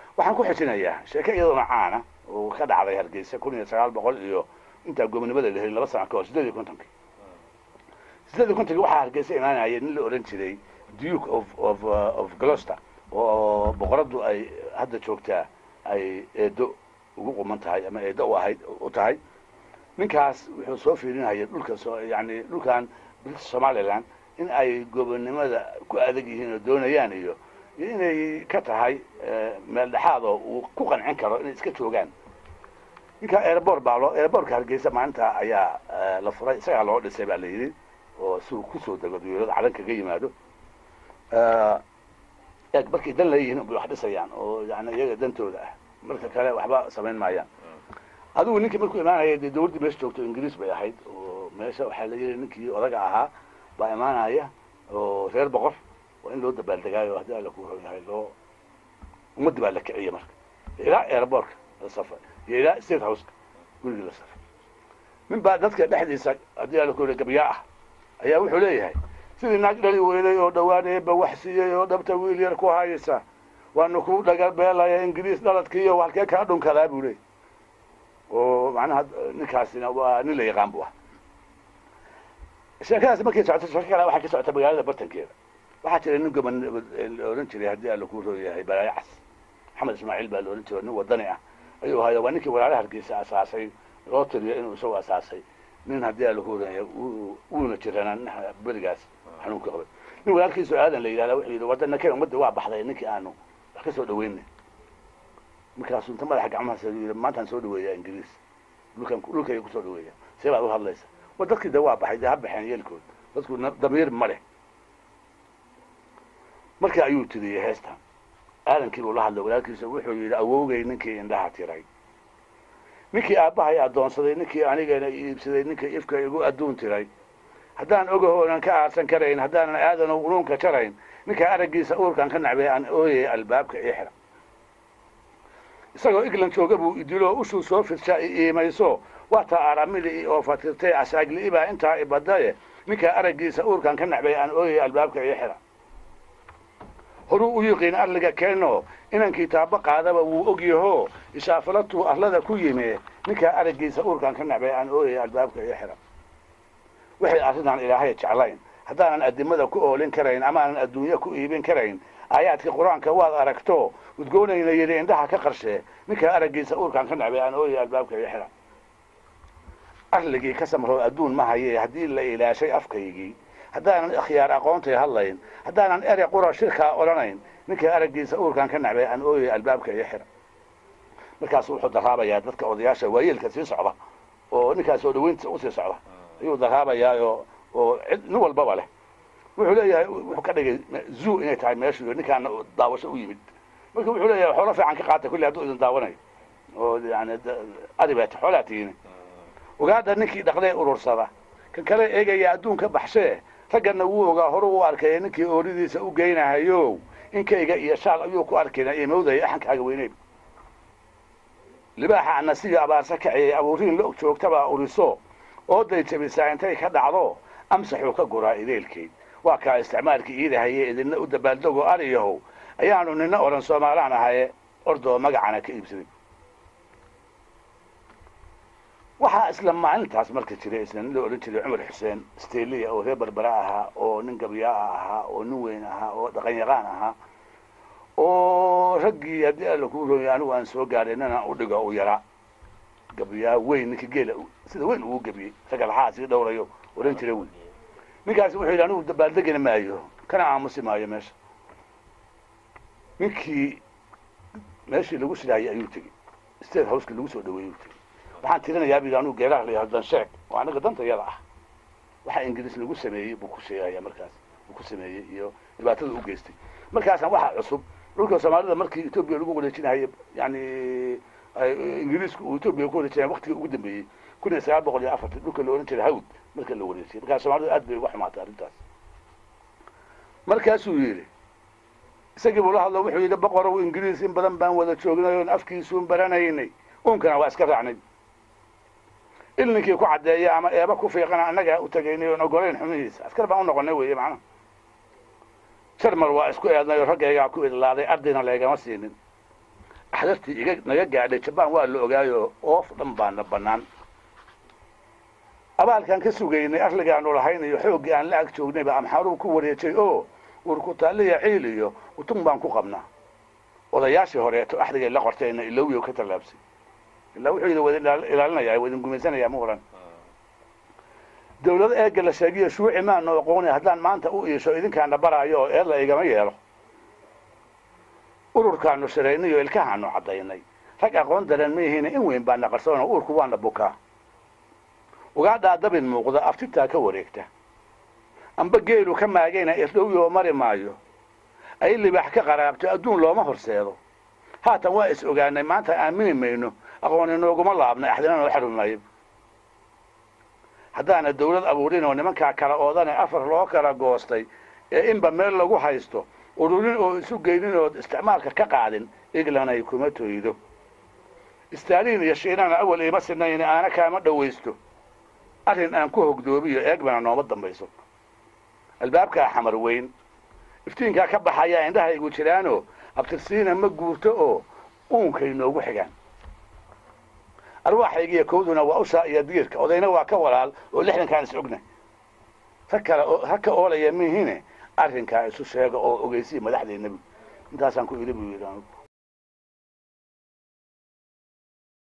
waxaan ku xijinayaa sheeke iyadoona caana oo ka dhacday hargeysa kun iyo sagaal boqol iyo intaa gobonimada la helin laba sana ka hor sideed iyo kontonkii sideed iyo kontonkii waxaa hargeysa imaanaya nin la odhan jiray duke of of of gloucester oo boqoradu ay hadda joogtaa ay eedo ugu quman tahay ama eedo u ahayd u tahay ninkaas wuxuu soo fiirinaya dhulka soo yani dhulkan british somaliland in ay gobonnimada ku adag yihiin oo doonayaan iyo iyo inay ka tahay meel dhexaad oo uu ku qancin karo inay iska joogaan ninka airport baa loo airportka hargeysa maalinta ayaa la furay isagaa loo dhisay baa la yidhi oo si uu kusoo dego dawlada calan kaga yimaado eeg markay dan leeyihiin bay wax dhisayaan oo yani iyaga dantooda ah marka kale waxba samayn maayaan adigu ninkii markuu imaanaya dee dawladdii meesha joogto ingiriis bay ahayd oo meesha waxaa la yidhi ninkii odaga ahaa baa imaanaya oo reer boqor waa in loo dabaaldegaayo haddii alla ku yahay loo ummaddi baa la kiciya marka ilaa airbortka la safray iyo ilaa state houseka gurigii la safray nin baa dadka dhexdiisa haddii alla ku gabyaa ah ayaa wuxuu leeyahay sidii naag dhali weyday oo dhawaaneeba wax siiyey oo dhabta wiil yar ku haysa waanu ku dhagabeelaya ingiriis dhaladkiiyo halkee kaa dhunkadaa buu leeyay oo macnaha ninkaasina waa nin la yaqaan bu ah sheekadaas markay socoto sheeko kale waxay ka socota magaalada bartankeeda waxaa jira nin goban la odhan jiray haddii alla ku rooyahay balaayo cas maxamed ismaaciil baa la odhan jiray nin wadani ah ayuu ahayo waa ninkii walaalaha hargeysa asaasay loo tiriyo inuu isagu asaasay nin haddii alla ku rooyahay wuuna jiranaa nin berigaas xanuunka qabay nin walaalkiisu aadan la yidhahda wuxuu yidhi wadana keen ummadda waa baxday ninkii aanu wax ka soo dhaweynay markaasuu inta madaxa gacmahaas yidhi maantaan soo dhaweeyaa ingiriis dhulkan dhulkayga kusoo dhaweeya see baad u hadlaysa war dadkii de waa baxay dee ha baxeen yeelkood dadku damiir ma leh marka ayuu tiriyey heestan aadankii buu la hadlay walaalkiisa wuxuu yidhi awowgay ninkii indhaha tiray ninkii aabbahay addoonsaday ninkii anigana iibsaday ninkii ifka igu adduun tiray haddaan ogahoonan ka aarsan karayn haddaanan aadan unuunka jarayn ninkaa araggiisa uurkan ka nacbay aan ooyay albaabka ii xira isagoo england jooga buu idilo ushuu soo fidsha i iimayso waataa aramili oo fatirtay asaagli baa intaa ibadaye ninkaa araggiisa uurkan ka nacbay aan ooyay albaabka ii xira horuu u yiqiin arliga keeno inankii taabo qaadaba wuu ogyaho ishaafalatuu arlada ku yimi ninkaa araggiisa uurkan ka nacbay aan ooyay albaabka ii xira waxay arrintan ilaahay jeclayn haddaanan addimada ku oolin karayn amaanan adduunye ku iibin karayn aayaadkii qur-aanka waad aragto udgoonayna yidhi indhaha ka qarshee ninkaa araggiisa uurkan ka nacbay aan ooyay albaabka ii xira arligii ka samroo adduun ma haye haddii la ilaashay afkaygii haddaanan ikhyaar aqoontay hadlayn haddaanan ere qura shirkaa odhanayn ninkai araggiisa uurkan ka nacbay aan ooyay albaabka iyo xira markaasu wuxuu daraabayaa dadka odayaasha waayeelka sii socda oo ninkaas soo dhaweyntiisa usii socda ayuu daraabayaa oo oo cid nin walbaba leh wuxuu leeyahay wuxuu ka dhigay zoo inay tahay meeshu iyo ninkaana daawasho u yimid marka wuxuu leeyahay xoolo fiican ka qaata kulli hadduu idin daawanayo oo yani adibat xoolaa tihiin ogaada ninkii dhaqdee urursada kan kale eegaya adduunka baxshee ragganna wuu ogaa horu u arkay ninkii ooridiisa u geynahayo inkayga iyo shaal ayuu ku arkayna imowdaya axankaaga weyneyba libaaxa anasiyo abaarsa kaciyay abuuriin la og joogtabaa uriso ooday jabisaa intay ka dhacdo amsaxuu ka guraa ideelkeyd waa kaa isticmaalkii iidahaye idinna u dabaaldego ariyahow ayaanu nina odhan soomaalaan ahaye ordoo magacana ka iibsaday waxaa isla maalintaas marka jiray isla nin la odhan jiray cumar xuseen steliya oo reer barbara ahaa oo nin gabyaa ahaa oo nin weyn ahaa oo dhaqanyaqaan ahaa oo raggii haddii alla kuu rooyay anigu aan soo gaadhay nina u dhigo u yaraa gabyaa weyn ninka geela sida weyn ugu gebiyey ragga laxaa sii dhowrayo odhan jira weyn ninkaasi wuxuu yidhi anigu dabaaldegina maayo kana aamusi maayo meesha ninkii meeshii lagu shidhaayay ayuu tegey state houseki lagu soo dhaweeyey tegey waxaan tirinayaa bidi anugu geeraha la yahdo dansheeg oo anaga danta yada ah waxa ingiriis lagu sameeyey buu ku sheegaya markaas buu ku sameeyey iyo dhibaatada u geystay markaasaan waxaa cusub dhulka soomaalida markii etoobiya lagu wareejinayo yani ingiriisku uu etoobiya ku wareejinaya waktigii ugu dambeeyey kun iyo sagaal boqol iyo afartan dhulka la odhan jiray hawd marka la wareejiyay markaas soomaalida aad bay uga xumaatay arrintaas markaasuu yidhi isagii buu la hadlo wuxuu yidhi boqorow ingiriis in badan baan wada joognay oon afkiisuun baranaynay unkana waa iska raacnay ilninkii ku caddeeya ama eeba ku fiiqana annagaa u tegaynay oon ogolayn xumihiisa askar baan u noqonay weeye macnaha jarmal waa isku eednay oo raggaygaa ku idlaaday ardayna leegama siinin axdartii iga naga gaadhay jabaan waa la ogaayo oof dhan baana bannaan abaalkaan ka sugaynay arligaanu lahayn iyo xooggii aan la ag joognayba amxaaruu ku wareejay oo urkutaaliya ciil iyo utun baan ku qabnaa odayaashii horeeto axdigay la qorteenna ilowyo ka tallaabsay ilaa wuxuu idin wadin ilaalinaya wadin gumaysanaya ma oran dawlado eega la sheegiyo shuuci maanu aqoonay haddaan maanta u iisho idinkaana baraayo oo eedla igama yeelo ururkaanu shiraynayo ilkahaanu caddaynay rag aqoon daran ma yihiin in weyn baana qarsoon oo uurku waana bukaa ugaadhaa dabin muuqda aftitaa ka wareegta amba geelu ka maagayna irdhowyoo mari maayo ay libaax ka qaraabto adduun looma horseedo haatan waa is ogaanay maanta aamini mayno aqooni nooguma laabnay axdina noo xarunay haddaana dawlad abuurin oo nimankaa kala oodane afar loo kala goostay ee inba meel lagu haysto ururin oo isu geynin ood isticmaalka ka qaadin iglanay kuma toydo istaaliin iyo shiinana awal iima sinayni aana kaama dhowaysto arrin aan ku hogdoobiyo eegbana nooma dambayso albaabkaa xamar weyn iftiinkaa ka baxayaa indhahaygu jiraanoo abtirsiina ma guurto oo uunkay noogu xigaan arwaaxaygiiyo kowduna waa ushaa iyo diirka odayna waa ka walaal oo lixdankaan is ogna rag kale ha ka oolaya mihine arrinkaa isu sheega oo ogeysii madaxdeennabi intaasaan ku idhi buu yidhi